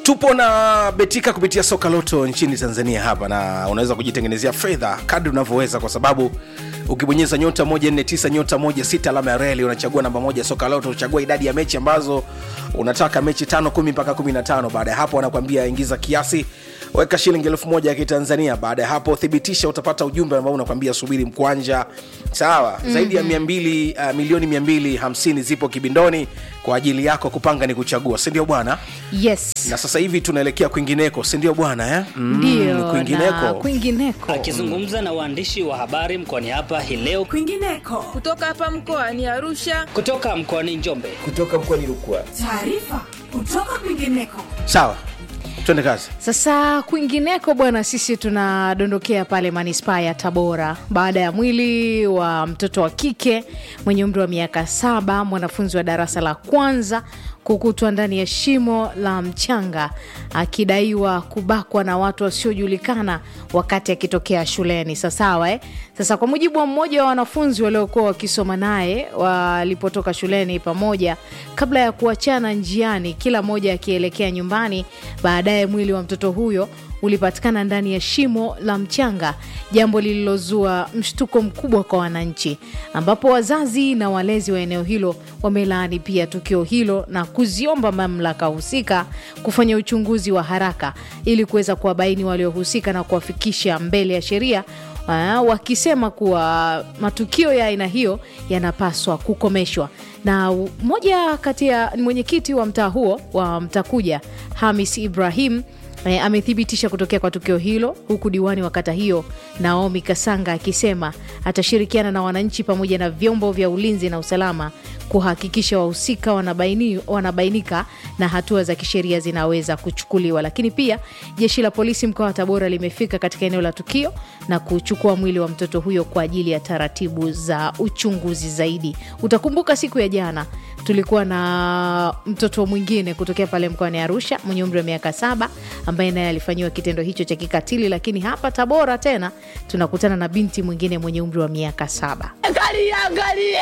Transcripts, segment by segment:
tupo na betika kupitia soka loto nchini tanzania hapa na unaweza kujitengenezea fedha kadri unavyoweza kwa sababu ukibonyeza nyota 149 nyota 16 alama ya reli unachagua namba moja soka loto uchagua idadi ya mechi ambazo unataka mechi tano kumi mpaka 15 baada ya hapo wanakuambia ingiza kiasi weka shilingi elfu moja ya kitanzania baada ya hapo thibitisha utapata ujumbe ambao unakwambia subiri mkwanja sawa mm-hmm. zaidi ya 200, uh, milioni 250 zipo kibindoni kwa ajili yako kupanga ni kuchagua sindio bwana yes na sasa hivi tunaelekea kwingineko sindio bwana eh? Mm, ndio na kwingineko kwingineko akizungumza na waandishi wa habari mkoani hapa hii leo kwingineko kutoka hapa mkoani Arusha. kutoka mkoani Njombe. kutoka mkoani Rukwa. taarifa kutoka kwingineko sawa twende kazi sasa kwingineko bwana sisi tunadondokea pale manispaa ya tabora baada ya mwili wa mtoto wa kike mwenye umri wa miaka saba mwanafunzi wa darasa la kwanza kukutwa ndani ya shimo la mchanga akidaiwa kubakwa na watu wasiojulikana wakati akitokea shuleni sasawa eh? sasa kwa mujibu wa mmoja wa wanafunzi waliokuwa wakisoma naye walipotoka shuleni pamoja kabla ya kuachana njiani kila mmoja akielekea nyumbani baadaye mwili wa mtoto huyo ulipatikana ndani ya shimo la mchanga jambo lililozua mshtuko mkubwa kwa wananchi ambapo wazazi na walezi wa eneo hilo wamelaani pia tukio hilo na kuziomba mamlaka husika kufanya uchunguzi wa haraka ili kuweza kuwabaini waliohusika na kuwafikisha mbele ya sheria uh, wakisema kuwa matukio ya aina hiyo yanapaswa kukomeshwa na mmoja kati ya ni mwenyekiti wa mtaa huo wa mtakuja hamis ibrahim E, amethibitisha kutokea kwa tukio hilo huku diwani wa kata hiyo naomi kasanga akisema atashirikiana na wananchi pamoja na vyombo vya ulinzi na usalama kuhakikisha wahusika wanabaini, wanabainika na hatua za kisheria zinaweza kuchukuliwa lakini pia jeshi la polisi mkoa wa tabora limefika katika eneo la tukio na kuchukua mwili wa mtoto huyo kwa ajili ya taratibu za uchunguzi zaidi utakumbuka siku ya jana tulikuwa na mtoto mwingine kutokea pale mkoani arusha mwenye umri wa miaka saba ambaye naye alifanyiwa kitendo hicho cha kikatili lakini hapa tabora tena tunakutana na binti mwingine mwenye umri wa miaka saba Angalia, angalie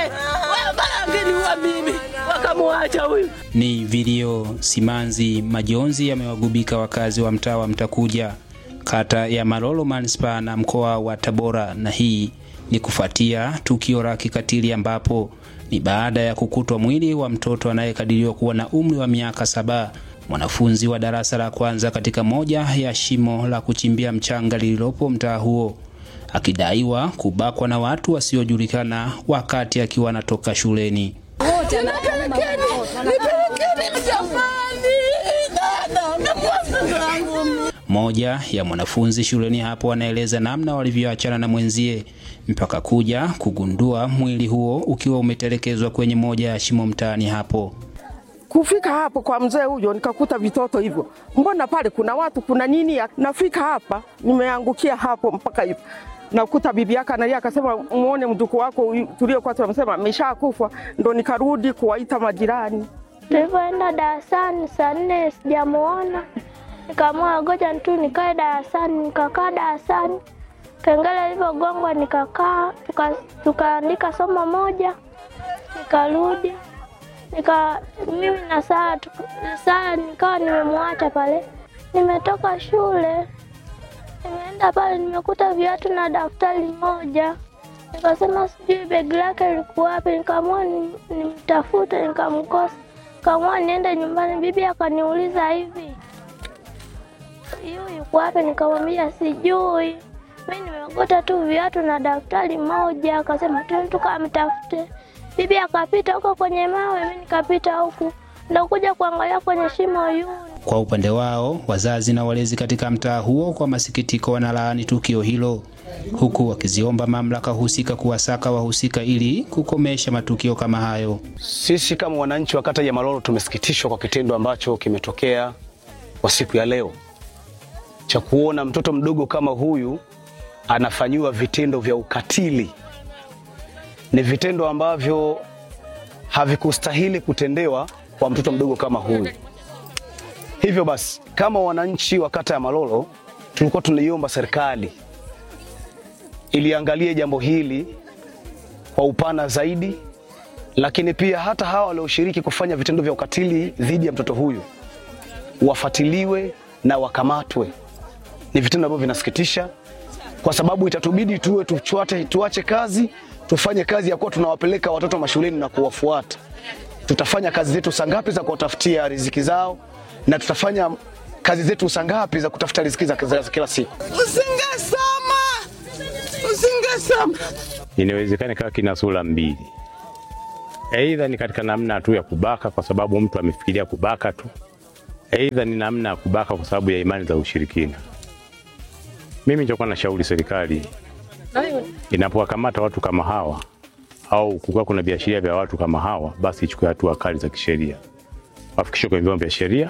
angeniua mimi wakamwacha huyu Ni vilio simanzi majonzi yamewagubika wakazi wa mtaa wa Mtakuja, kata ya Malolo manispaa na mkoa wa Tabora, na hii ni kufuatia tukio la kikatili ambapo ni baada ya kukutwa mwili wa mtoto anayekadiriwa kuwa na umri wa miaka saba mwanafunzi wa darasa la kwanza katika moja ya shimo la kuchimbia mchanga lililopo mtaa huo akidaiwa kubakwa na watu wasiojulikana wakati akiwa anatoka shuleni. nipelekeni jamani dada nakuwa mtoto wangu Moja ya mwanafunzi shuleni hapo anaeleza namna walivyoachana na mwenzie mpaka kuja kugundua mwili huo ukiwa umetelekezwa kwenye moja ya shimo mtaani hapo. Kufika hapo kwa mzee huyo nikakuta vitoto hivyo, mbona pale kuna watu kuna nini? ya- Nafika hapa nimeangukia hapo mpaka hivyo nakuta bibi yake analia, akasema muone mjukuu wako huyu tuliokuwa tunamsema ameshakufa. Ndo nikarudi kuwaita majirani. Tulivyoenda darasani saa nne sijamuona, nikaamua ngoja tu nikae darasani. Nikakaa darasani, kengele ilivyogongwa nikakaa, tuka- tukaandika somo moja, nikarudi nika mimi na saa saa nikawa nimemwacha pale. Nimetoka shule, nimeenda pale, nimekuta viatu na daftari moja nikasema sijui begi lake liko wapi, nikaamua ni- nimtafute, nikamkosa, nikaamua niende nyumbani. Bibi akaniuliza hivi, yu yuko wapi? Nikamwambia sijui, mi nimeogota tu viatu na daftari moja. Akasema tu tukamtafute. Bibi akapita huko kwenye mawe, mi nikapita huku, ndo kuja kuangalia kwenye shimo yuni Kwa upande wao, wazazi na walezi katika mtaa huo kwa masikitiko wanalaani tukio hilo, huku wakiziomba mamlaka husika kuwasaka wahusika ili kukomesha matukio kama hayo. Sisi kama wananchi wa kata ya Malolo tumesikitishwa kwa kitendo ambacho kimetokea kwa siku ya leo cha kuona mtoto mdogo kama huyu anafanyiwa vitendo vya ukatili. Ni vitendo ambavyo havikustahili kutendewa kwa mtoto mdogo kama huyu. Hivyo basi, kama wananchi wa kata ya Malolo tulikuwa tunaiomba serikali iliangalie jambo hili kwa upana zaidi, lakini pia hata hawa walioshiriki kufanya vitendo vya ukatili dhidi ya mtoto huyu wafuatiliwe na wakamatwe. Ni vitendo ambavyo vinasikitisha, kwa sababu itatubidi tuwe tuchwate, tuache kazi tufanye kazi ya kuwa tunawapeleka watoto mashuleni na kuwafuata. Tutafanya kazi zetu saa ngapi za kuwatafutia riziki zao, na tutafanya kazi zetu saa ngapi za kutafuta riziki za za kila siku. Usingesoma, usingesoma. Inawezekana kawa kina sura mbili, aidha ni katika namna tu ya kubaka kwa sababu mtu amefikiria kubaka tu, aidha ni namna ya kubaka kwa sababu ya imani za ushirikina. Mimi nitakuwa na shauri serikali inapowakamata watu kama hawa au kukiwa kuna viashiria vya watu kama hawa, basi ichukue hatua kali za kisheria, wafikishwe kwenye vyombo vya sheria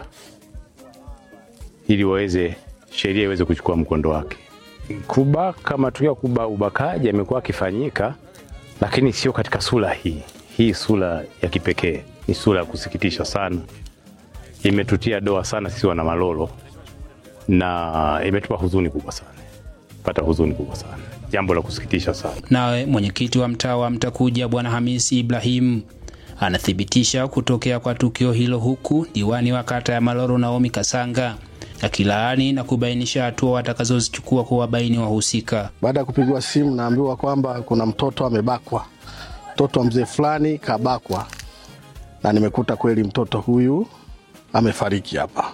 ili waweze sheria iweze kuchukua mkondo wake. Kubaka, matukio ya kuba ubakaji yamekuwa akifanyika, lakini sio katika sura hii. Hii sura ya kipekee ni sura ya kusikitisha sana, imetutia doa sana sisi wana Malolo na imetupa huzuni kubwa sana, pata huzuni kubwa sana, jambo la kusikitisha sana. Nawe mwenyekiti wa mtaa wa Mtakuja Bwana Hamisi Ibrahim anathibitisha kutokea kwa tukio hilo, huku diwani wa kata ya Malolo Naomi Kasanga akilaani na kubainisha hatua watakazozichukua kuwabaini wahusika. Baada ya kupigiwa simu, naambiwa kwamba kuna mtoto amebakwa, mtoto wa mzee fulani kabakwa, na nimekuta kweli mtoto huyu amefariki hapa,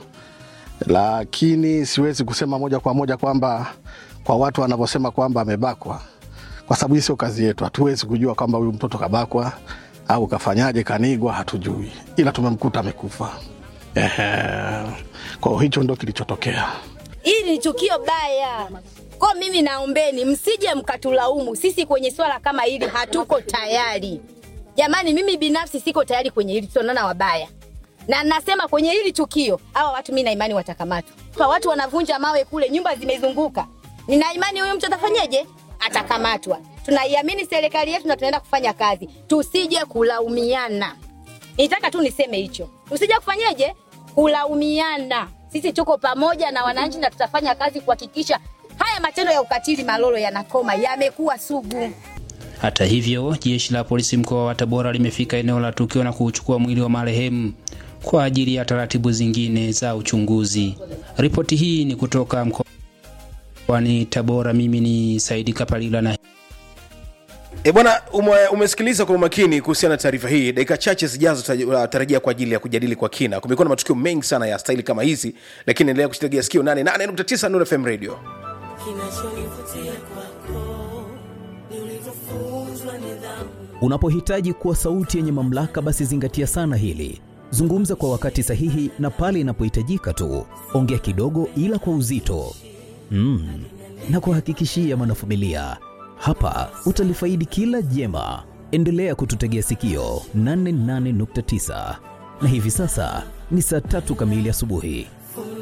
lakini siwezi kusema moja kwa moja kwamba kwa watu wanavyosema kwamba amebakwa, kwa sababu hii sio kazi yetu. Hatuwezi kujua kwamba huyu mtoto kabakwa au kafanyaje, kanigwa, hatujui, ila tumemkuta amekufa. Ehe, kwa hiyo hicho ndo kilichotokea. Hili ni tukio baya. Kwa mimi naombeni msije mkatulaumu sisi kwenye swala kama hili, hatuko tayari jamani. Mimi binafsi siko tayari kwenye hili, tutaonana wabaya, na nasema kwenye hili tukio hawa watu, mimi na imani watakamatwa. Kwa watu wanavunja mawe kule, nyumba zimezunguka, nina imani huyu mtu atafanyeje? Atakamatwa. Tunaiamini serikali yetu na tunaenda kufanya kazi, tusije kulaumiana. Nitaka tu niseme hicho, tusije kufanyeje kulaumiana. Sisi tuko pamoja na wananchi na tutafanya kazi kuhakikisha haya matendo ya ukatili Malolo yanakoma, yamekuwa sugu. Hata hivyo, jeshi la polisi mkoa wa Tabora limefika eneo la tukio na kuchukua mwili wa marehemu kwa ajili ya taratibu zingine za uchunguzi. Ripoti hii ni kutoka mkoani Tabora. Mimi ni Saidi Kapalila na E bwana, ume, umesikiliza kwa umakini kuhusiana na taarifa hii. Dakika chache zijazo tutarajia kwa ajili ya kujadili kwa kina. Kumekuwa na matukio mengi sana ya staili kama hizi, lakini endelea kusitegea sikio 88.9 Nuru FM Radio. Unapohitaji kuwa sauti yenye mamlaka, basi zingatia sana hili. Zungumza kwa wakati sahihi na pale inapohitajika tu. Ongea kidogo, ila kwa uzito mm. na kuhakikishia mwanafamilia hapa utalifaidi kila jema. Endelea kututegea sikio 88.9 na hivi sasa ni saa tatu kamili asubuhi.